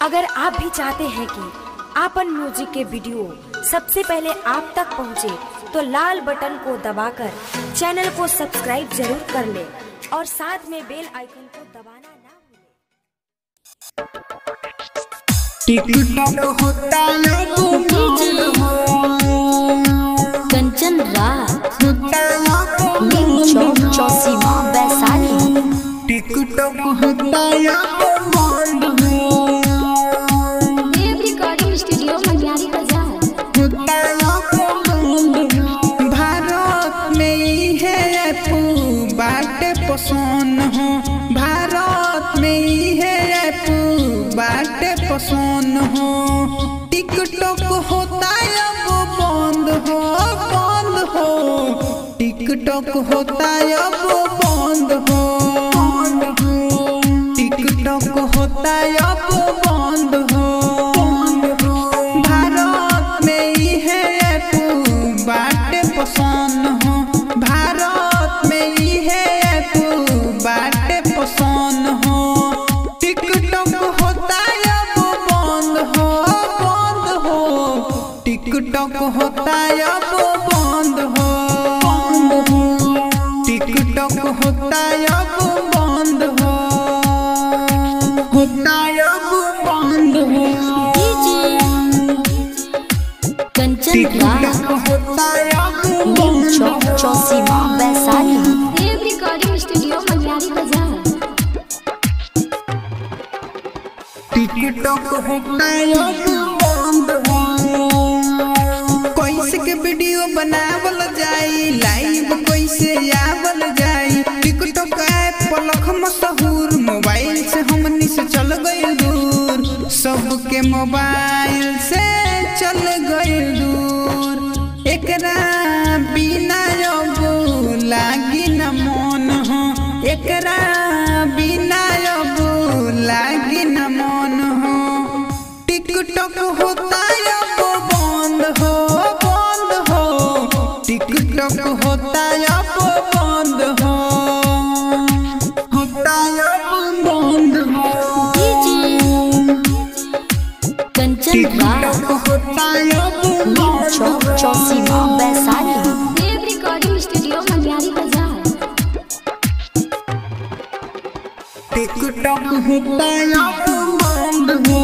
अगर आप भी चाहते हैं कि आपन म्यूजिक के वीडियो सबसे पहले आप तक पहुंचे, तो लाल बटन को दबाकर चैनल को सब्सक्राइब जरूर कर ले और साथ में बेल आइकन को दबाना ना भूलें। टिकटॉक होता है गुमान हो कंचन राज होता है चौक चौसीमा वैशाली टिकटॉक होता है गुमान हो देव रिकॉर्डिंग स्टूडियो मंडियारी बाजार होता है गुमान हो भारत में ही है ऐप बाटे पसंद हो भारत में ही है ऐप बाटे पसंद हो टिकटॉक होता है अब बंद हो बंद हो टिकटॉक होता है अब बंद हो टिकटॉक होता है अब बंद हो भारत में ही है ऐप बाटे पसंद हो भारत में ही है ऐप बाटे पसंद हो टिकटॉक होता है अब बंद हो बंद हो टिकटॉक होता है अब बंद हो टिकटॉक होता है अब बंद हो होता है अब बंद हो कंचन टिकटॉक होता है अब बंद चौक हो चौसीमा वैशाली देव रिकॉर्डिंग स्टूडियो मंडियारी बाजार टिकटॉक होता है अब बंद हो कैसे के वीडियो बनावल जाई लाइव कैसे आवल जाई टिकटॉक ऐप पलख मशहूर मोबाइल से हमनी से चल गए दूर सबके मोबाइल से चल गए दूर एकरा बिना अब लागी न मन हो एकरा बिना अब लागी न मन हो टिकटॉक होता है अब बंद हो बंद हो टिकटॉक होता है अब बंद हो होता है अब बंद हो कंचन टिकटॉक होता है अब बंद चौक हो चौसीमा वैशाली देव रिकॉर्डिंग स्टूडियो मंडियारी बाजार टिकटॉक होता है अब बंद हो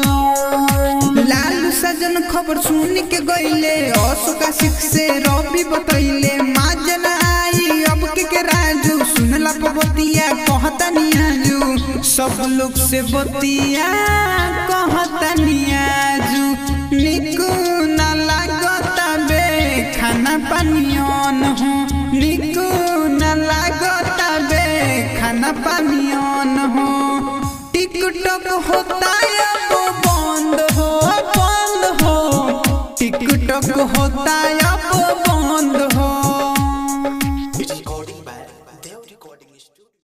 लालू सजन खबर सुन के गईले अशोका सिख से रवि बतैले माँ जना आई अब के के राजू सुनला बतिया कहता नियाजू सब लोग से बतिया कहता नियाजू निको ना लागता बे खाना पानियन हो निको ना लागता बे खाना पानियन हो टिकटॉक होता है अब बंद हो बंद हो टिकटॉक होता है अब